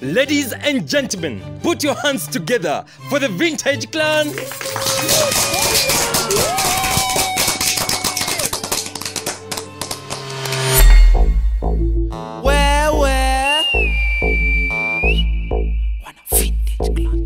Ladies and gentlemen, put your hands together for the Vintage Clan. Where, where? Wana vintage clan.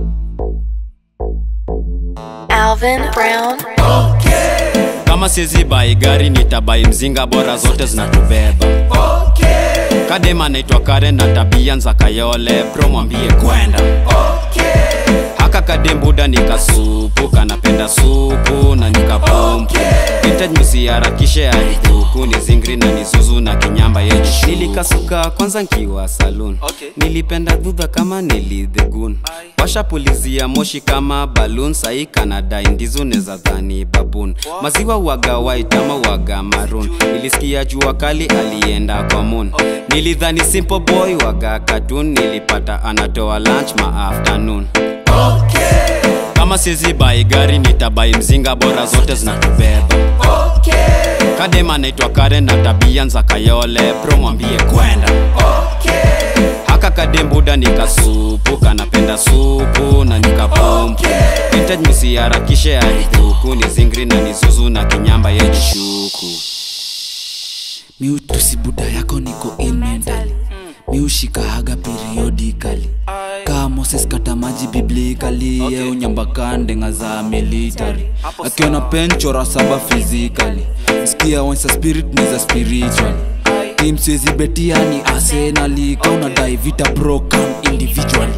Alvin Brown. kama sizi bai gari nitabai mzinga bora zote zinatubeba kadema naitwa karen na tabia nza kayole bro mwambie kwenda haka kadembuda nikasupu kanapenda supu na nikapompu vintage msiharakishe aibuku ni zingri na nisuzu na kinyamba yejishu nilikasuka kwanza nkiwa saloon Okay. nilipenda dhudha kama nilidhegun washapulizia moshi kama balloon sahi kanadai ndizo neza dhani babun maziwa waga white ama waga maroon nilisikia jua kali alienda kwa moon nilidhani simple boy waga cartoon nilipata anatoa lunch ma afternoon kama sizi bai gari nitabai mzinga bora zote zinatubeba kadema naitwa karen na tabia nza kayole bro mwambie kwenda haka kadembuda nikasupu kanapenda supu na nikapompu vintage msiharakishe aibuku ni zingri na nisuzu na kinyamba yejishuku miutusi buda yako niko ill mentally miushikahaga periodically kaa moses kata maji biblikali okay. unyambakandenga za military akiona penchora saba physically msikia onsa spirit ni za spiritual tim siwezi betia ni arsenali kauna dai vita pro come individually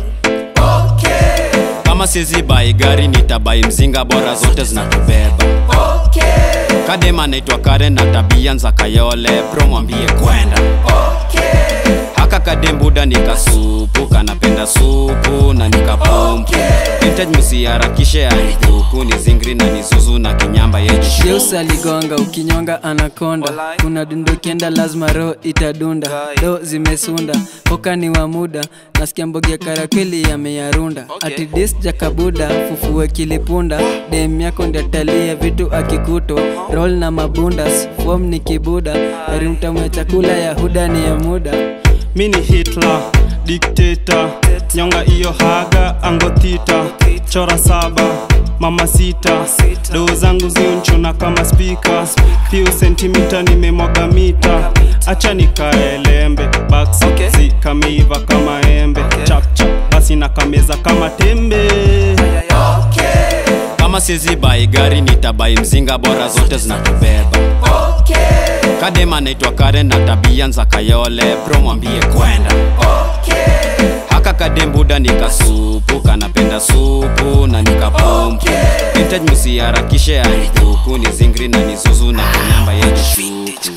kama sizi bai gari nitabai mzinga bora zote zinatubeba kadema naitwa karen na tabia nza kayole bro mwambie kwenda haka kadembuda nikasupu kanapenda supu na nikapompu vintage msiharakishe aibuku ni zingri na nisuzu na kinyamba yejishu Yeus aligonga ukinyonga anakonda kuna dundo kienda lazima roho itadunda do zimesunda hoka ni wa muda nasikia mbogi ya karakweli yameyarunda ati dis jakabuda fufue kilipunda dem yako ndiatalia vitu akikuto roll na mabundas fom ni kibuda arimtamu ya chakula ya huda ni ya muda mini hitler dikteta nyonga iyo haga angotita chora saba mama sita doo zangu ziunchuna kama spika fiu sentimita nimemwaga mita acha nikaelembe baks Okay. zikameiva kama embe chapchap basi nakameza kama tembe kama sizi bai gari nitabai mzinga bora zote zinatubeba kadema naitwa karen na tabia nza kayole bro mwambie kwenda haka kadembuda nikasupu kanapenda supu na nikapompu vintage msiharakishe aibuku ni zingri na nisuzu na kinyamba yejishuku